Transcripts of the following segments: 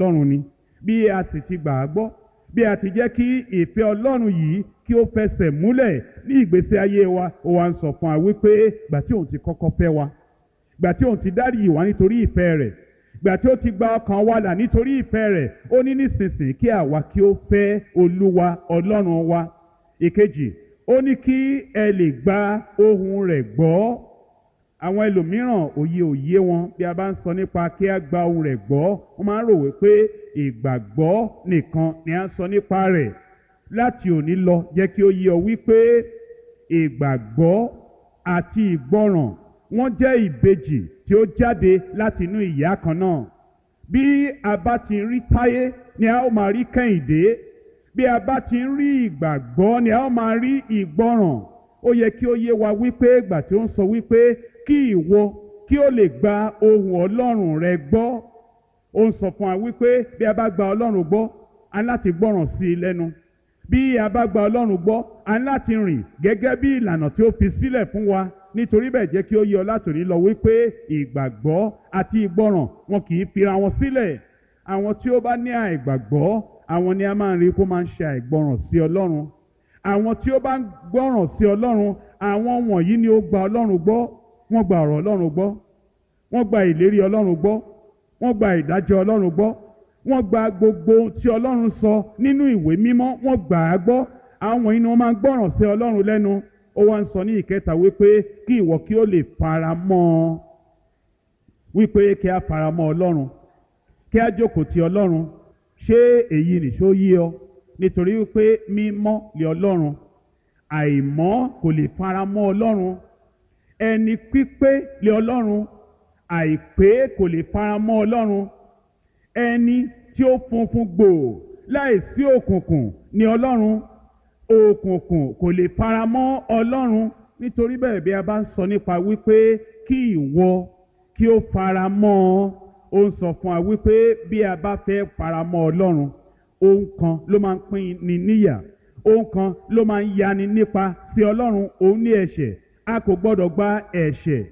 ọlọ́run ni bí a sì ti gbà á gbọ́ bí a ti jẹ́ kí ìfẹ́ ọlọ́run yìí kí ó fẹsẹ̀ múlẹ̀ ní ìgbésí ayé wa ó wá ń sọ fún wa wípé gbà tí òun ti kọ́kọ́ fẹ́ wa gbà tí òun ti dáríjì wá nítorí ìfẹ́ rẹ̀ gbà tí ó ti gba ọkàn wa là nítorí ìfẹ́ rẹ̀ ó ní nísinsìnyí kí àwa kí ó fẹ́ olúwa ọlọ́run wa ìkejì ó ní kí ẹ lè gba ohùn rẹ̀ gbọ́ àwọn ẹlòmíràn òye òye wọn bí a bá ń sọ nípa kí a gba ohùn rẹ̀ gbọ́ wọ́n máa ń rò wípé ìgbàgbọ́ nìkan ni a ń sọ nípa rẹ̀ láti òní lọ jẹ́ kí ó yé ọ wípé ìgbàgbọ́ àti ìgbọràn wọ́n jẹ́ ìbejì tí ó jáde láti inú ìyá kan náà bí a bá ti rí táyé ni a ó máa rí kẹ́hìndé bí a bá ti rí ìgbàgbọ́ ni a ó máa rí ìgbọràn ó yẹ kí ó yé wa wípé ìgbà tí ó ń sọ wípé kí ìwọ kí ó lè gba ohùn ọlọ́run rẹ gbọ́ ó ń sọ fún wa wípé bí a bá gba ọlọ́run gbọ́ a ní láti gbọ́ràn sí i lẹ́nu bí a bá gba ọlọ́run gbọ́ a ní láti rìn gẹ́gẹ́ bí ìlànà tí ó fi sílẹ̀ fún wa nítorí bẹ́ẹ̀ jẹ́ kí ó yé ọ látòní lọ wípé ìgbàgbọ́ àti ìgbọràn wọn kì í fira wọn sílẹ̀ àwọn tí ó bá ní àìgbàgbọ́ àwọn ni a máa ń rí kó máa ń ṣe àìgbọràn sí ọlọ́run àwọn tí ó bá ń gbọ́ràn sí ọlọ́run àwọn wọ̀nyí ni ó gba ọlọ́run gbọ́ wọ́n gba ọ̀rọ̀ ọlọ́run gbọ́ wọ́n gba ìlérí ọlọ́run gbọ́ wọ́n gba ìdájọ́ ọlọ́run gbọ́ wọ́n gba gbogbo tí ọlọ́run sọ nínú ìwé mímọ́ wọ́n gbà á gbọ́ àwọn wọ̀nyí ni wọ́n máa ń gbọ́ràn sí ọlọ́run lẹ́nu ó wá ń sọ ní ìkẹta wípé kí ìwọ kí ó lè fara mọ́ ọ wípé kí a fara mọ́ ọlọ́run kí a jókòó ti ọlọ́run ṣé èyí nìṣó yé ọ nítorí wípé mímọ́ lé ọlọ́run àìmọ́ kò lè fara mọ́ ọlọ́run ẹni pípé lé ọlọ́run àìpé kò lè fara mọ́ ọlọ́run ẹni tí ó funfun gbòò láìsí òkùnkùn ní ọlọ́run òkùnkùn kò lè fara mọ́ ọlọ́run nítorí bẹ́ẹ̀ bí a bá ń sọ nípa wípé kí ìwọ kí ó fara mọ́ ọ ó ń sọ fún wa wípé bí a bá fẹ́ fara mọ́ ọlọ́run ohun kan ló máa ń pín ni níyà ohun kan ló máa ń yani nípa sí ọlọ́run òun ní ẹ̀ṣẹ̀ a kò gbọ́dọ̀ gba ẹ̀ṣẹ̀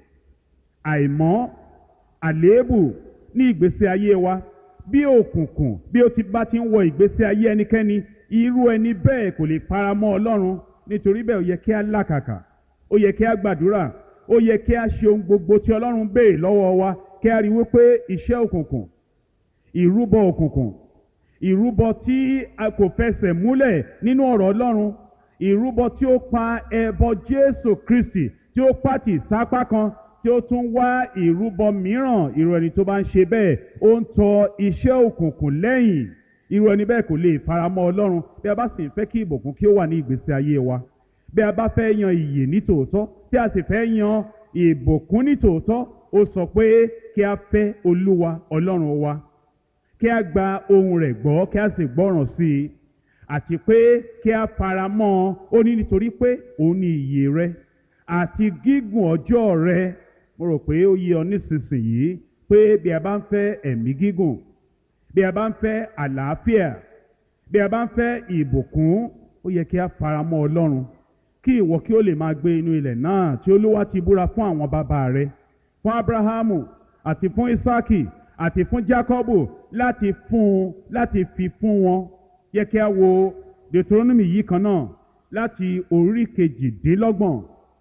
àìmọ́ àléébù ní ìgbésí ayé wa bí òkùnkùn bí ó ti bá ti ń wọ ìgbésí ayé ẹnikẹ́ni irú ẹni bẹ́ẹ̀ kò lè fara mọ́ ọlọ́run nítorí bẹ́ẹ̀ ó yẹ kí a làkàkà ó yẹ kí a gbàdúrà ó yẹ kí a ṣe ohun gbogbo tí ọlọ́run béè lọ́wọ́ wa kí a rí wípé iṣẹ́ òkùnkùn ìrúbọ òkùnkùn ìrúbọ tí a kò fẹsẹ̀ múlẹ̀ nínú ọ̀rọ̀ ọlọ́run ìrúbọ tí ó pa ẹbọ jésù kristi tí ó pàtì sápá kan tí ó tún wá ìrúbọ mìíràn irú ẹni tó bá ń ṣe bẹ́ẹ̀ ó ń tọ iṣẹ́ òkùnkùn lẹ́yìn irú ẹni bẹ́ẹ̀ kò lè faramọ́ ọlọ́run bí a bá sì ń fẹ́ kí ìbùkún kí ó wà ní ìgbésí ayé wa bí a bá fẹ́ yan ìyè ní tòótọ́ tí a sì fẹ́ yan ìbùkún ní tòótọ́ ó sọ pé kí a fẹ́ olúwa ọlọ́run wa kí a gba ohùn rẹ̀ gbọ́ kí a sì gbọ́ràn sí i àti pé kí a fara mọ́ ọ ó ní nítorí pé òun ni ìyè rẹ àti gígùn ọjọ́ rẹ mo rò pé ó yé ọ nísinsìnyí pé bí a bá ń fẹ́ ẹ̀mí gígùn bí a bá ń fẹ́ àlàáfíà bí a bá ń fẹ́ ìbùkún ó yẹ kí a fara mọ́ ọlọ́run kí ìwọ kí ó lè máa gbé inú ilẹ̀ náà tí olúwa ti búra fún àwọn bàbá rẹ fún abrahamu àti fún isaki àti fún jacobu láti fún un láti fi fún wọn yẹ kí a wo deuteronomy yìí kan náà láti orí kejìdínlọ́gbọ̀n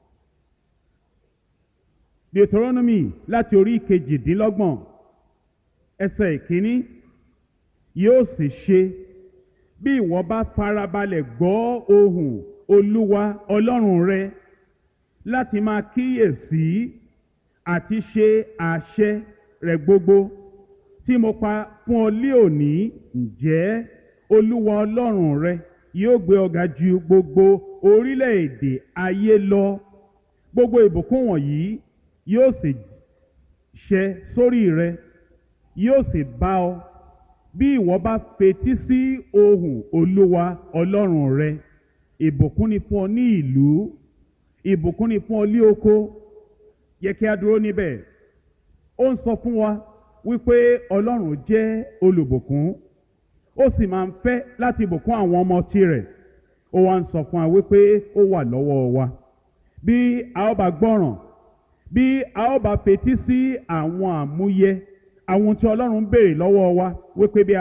deuteronomy láti orí kejìdínlọ́gbọ̀n ẹsẹ̀ ìkíní yóò sì ṣe bí ìwọ bá farabalẹ̀ gbọ́ ohùn olúwa ọlọ́run rẹ láti máa kíyèsí àti ṣe àṣẹ rẹ̀ gbogbo tí mo pa fún ọ lé òní ǹjẹ́ olúwa ọlọ́run rẹ yóò gbé ọ ga ju gbogbo orílẹ̀-èdè ayé lọ gbogbo ìbùkún wọ̀nyí yóò sì ṣẹ sórí rẹ yóò sì bá ọ bí ìwọ bá fetí sí ohùn olúwa ọlọ́run rẹ ìbùkún ni fún ọ ní ìlú ìbùkún ni fún ọ ní oko yẹ kí a dúró níbẹ̀ ó ń sọ fún wa wípé ọlọ́run jẹ́ olùbùkún ó sì máa ń fẹ́ láti bùkún àwọn ọmọ tirẹ̀ ó wá ń sọ fún wa wípé ó wà lọ́wọ́ wa bí a ó bá gbọ́ràn bí a ó bá fetí sí àwọn àmúyẹ àwọn tí ọlọ́run béèrè lọ́wọ́ wa wípé bí a